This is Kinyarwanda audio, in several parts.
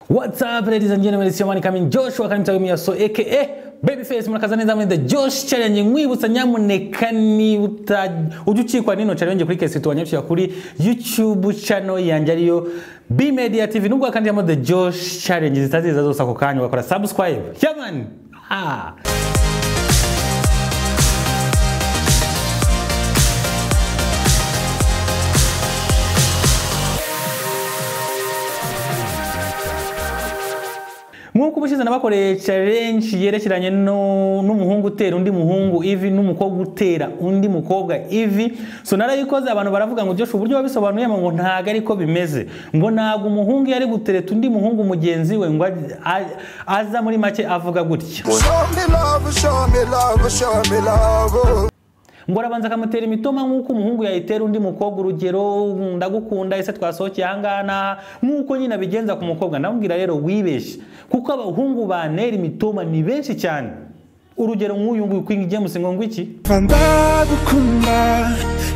Whatsapp ladies and gentlemen, it's your man coming Joshua Kanimta Yomiya so aka Babyface murakaza neza muri The Josh Challenge nkwibutsa nyamuneka ni ujye ukikwa n'ino challenge kuri kesi tuwanyarukira kuri YouTube channel yanjye ariyo B Media TV nubwo akandiyamo The Josh Challenge zitaziza zose ako kanya ugakora subscribe yaman ha nk'uko ubushize nabakoreye challenge yerekeranye no- n'umuhungu utera undi muhungu ivi n'umukobwa utera undi mukobwa ivi so narayikoze abantu baravuga ngo Joshua uburyo wabisobanuye ngo ntago ariko bimeze ngo ntabwo umuhungu yari gutereta undi muhungu mugenzi we ngo aj- a- aza muri make avuga gutya Show me love, show me love, show me love. ngo arabanza akamutera imitoma nk'uko umuhungu yayitera undi mukobwa urugero ndagukunda ese twasohokeye ahangaha n'aha nk'uko nyine abigenza ku mukobwa ndamubwira rero wibeshye kuko abahungu bantera imitoma ni benshi cyane urugero nk'uyu nguyu kwinga igemusi ngo ngo iki Ndagukunda,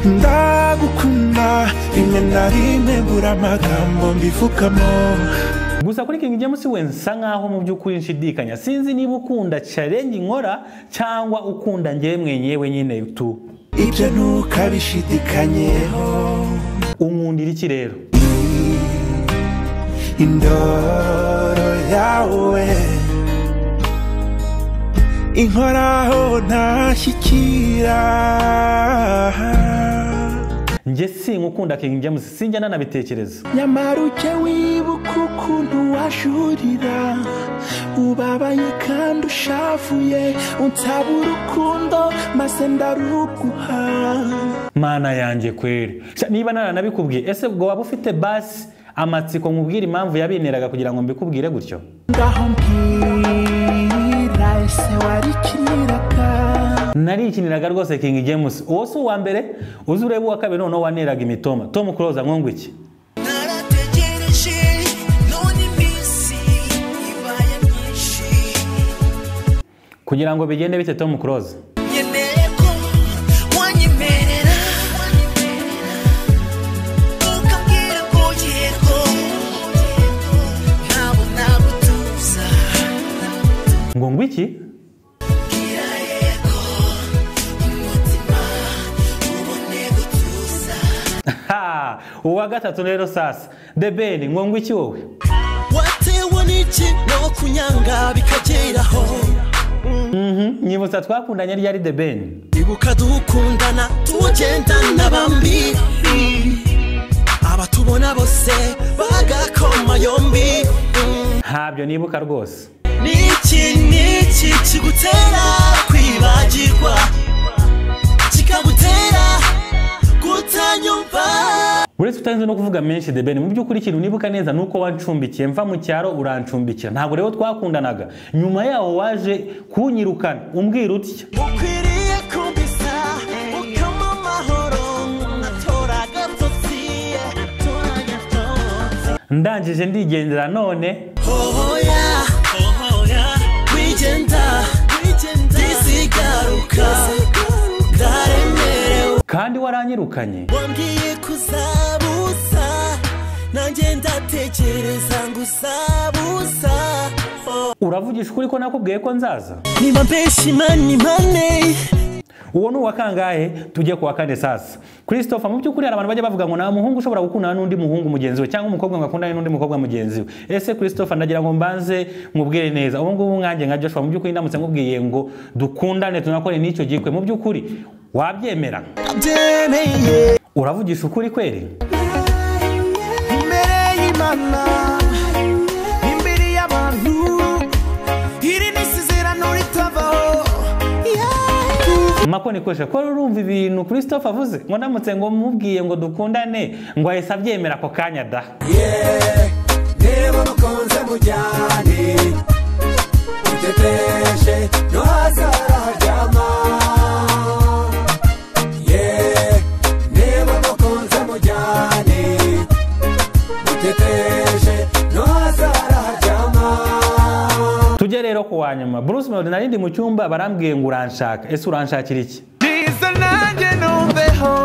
ndagukunda, rimwe na rimwe bura amagambo mbivugamo. gusa kuri King James we nsa nkaho mu by'ukuri nshidikanya sinzi niba ukunda challenge nkora cyangwa ukunda njyewe mwenyewe nyine tu Ibyo ntukabishidikanyeho. unkundira iki rero Indoro yawe inkoraho ntashyikira njye sinkukunda King James sinjya nanabitekereza nyamara ujye wibuka ukuntu wajurira ubabaye kandi ushavuye unsaba urukundo maze ndaruguha mana yanjye kweri Sha, niba naranabikubwiye ese ubwo waba ufite basi amatsiko nkubwira impamvu yabinteraga kugira ngo mbikubwire gutyo ngaho mbwira ese warikiniraga narikiniraga rwose King James uwo si uwa mbere uzi ureba uwa kabiri noneho waneraga imitoma Tom Close nkungu iki narategereje none iminsi ibaye myinshi kugira ngo bigende bite Tom Close nkeneye ko wanyemerera ukambwira ko yego ntabwo nagutuza ngo ngo iki bwira yego umutima ubone gutuza ha uwa gatatu rero sasa The Ben ngo ngo iki wowe watewe n'iki no kunyanga bikageraho Mhm, nyibutsa twakundanye ryari The Ben ibuka dukundana tugendana bambi abatubona bose bagakoma yombi Mm. ntabyo nibuka rwose niki niki kigutera kwibagirwa kikagutera kutanyumva uretse utarinze no kuvuga menshi the ben mu by'ukuri ikintu nibuka neza ni uko wancumbitse mva mu cyaro urancumbikira ntabwo rero twakundanaga nyuma yaho waje kunyirukana umbwira utya ukwiriye kumvisa ukama amahoro atora agatotsi atora agatotsi ndangije ndigendera none Hoya, hoya, wigenda, disigaruka, ndaremerewe. kandi waranyirukanye Wambwiye kuzabusa, nanjye ndatekereza ngo uzabusa. Oh. uravugisha ukuri ko nakubwiye ko nzaza Niba mbeshi mani mane, uwo ni uwa kangahe tujye ku wa kane sasa christopher mu by'ukuri hari abantu bajya bavuga ngo nta muhungu ushobora gukundana n'undi muhungu mugenzi we cyangwa umukobwa ngo akundane n'undi mukobwa mugenzi we ese christopher ndagira ngo mbanze mubwire neza ubu ngubu mwanjye nka joshua mu by'ukuri ndamutse nkubwiye ngo dukundane tunakore n'icyo gikwe mu by'ukuri wabyemera abyemeye uravugisha ukuri kweri imbere y'imana imbere y'abantu iri ni isezerano ritavaho Yeah. makoni kwesha ko urumva ibintu christopher avuze ngo ndamutse ngo mubwiye ngo dukundane ngo ahise abyemera ako kanya da niba mukunze mujyane muteteshe no hasi haraharyama ye niba mukunze mujyane muteteshe no hasi haraharyama tujye rero ku wa nyuma bruce melody narindi mu cyumba barambwiye ngo uranshaka ese uranshakira iki Biza nanjye numveho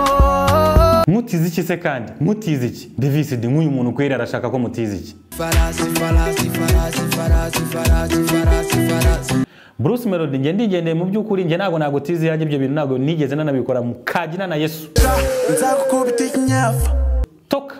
mutize iki se kandi mutize iki divisidi nk'uyu muntu kwera arashaka ko mutize iki farasi farasi farasi farasi farasi farasi farasi bruce melody njye ndigendeye mu by'ukuri njye ntabwo ntabwo tize yanjye ibyo bintu ntabwo nigeze nanabikora mu kagina na yesu nzagukubita ikinyapfa toka